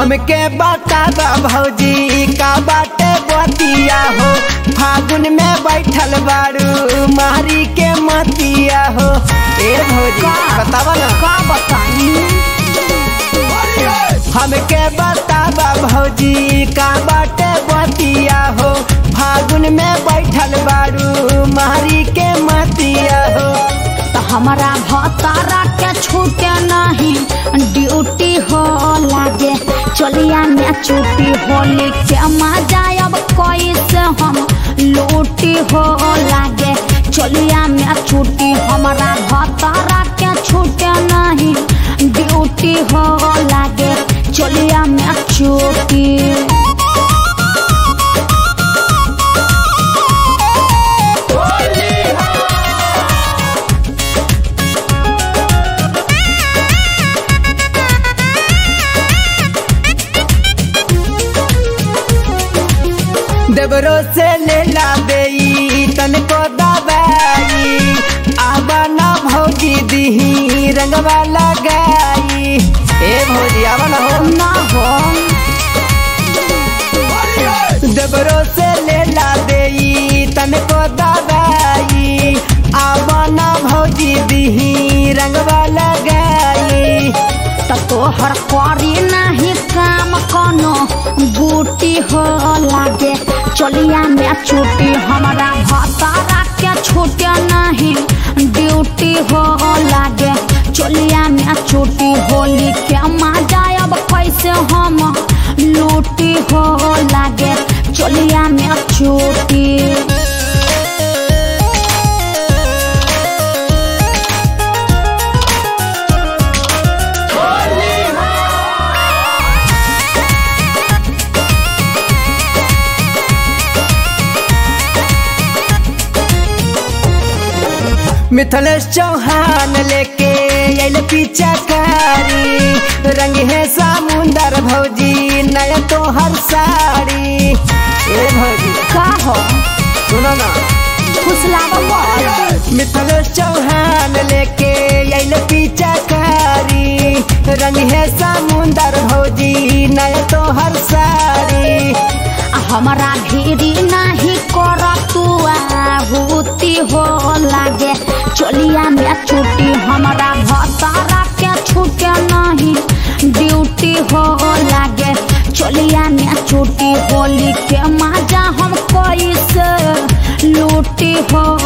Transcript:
हमके बता दा भौजी का बाटे बतिया हो फागुन में बैठल बारू मारी के मतिया हो ए भौजी बतावा ना का बताई हमके बता दा भौजी का बाटे बतिया हो फागुन में बैठल बारू मारी के मतिया हो तो हमारा भतारा के छूटे नहीं ड्यूटी हो लागे चलिया में छुट्टी होली के मजा अब कैसे हम लूटी हो लागे चलिया में छुट्टी हमारा भतारा के छूटे नहीं ड्यूटी हो लागे चलिया में छुट्टी देवरो से ले ला बेई तन को दबाई आबा ना भौजी दीही रंगवा लगाई ए भौजी आबा ना हो ना हो देवरो से ले ला बेई तन को दबाई आबा ना भौजी दीही रंगवा लगाई त तोहर करी नहीं काम कोनो बूटी हो लागे चलिया में छुट्टी हमारा भतारा के छूटे नहीं ड्यूटी हो लागे चलिया में छुट्टी होली के मजा अब कैसे हम लूटी हो लागे चलिया में छुट्टी मिथलेश चौहान लेके आइल पीछा कारी रंग है समुंदर भौजी नया तोहर साड़ी ए भौजी का हो सुनो ना फुसलावा बोल मिथलेश चौहान लेके आइल पीछा कारी रंग है समुंदर भौजी नया तोहर साड़ी हमारा भीड़ी नहीं कर तू आहुति हो लागे चलिया में छुट्टी हमारा भतारा के छूटे नहीं ड्यूटी हो लागे चलिया में छुट्टी होली के मजा हम कैसे लूटी हो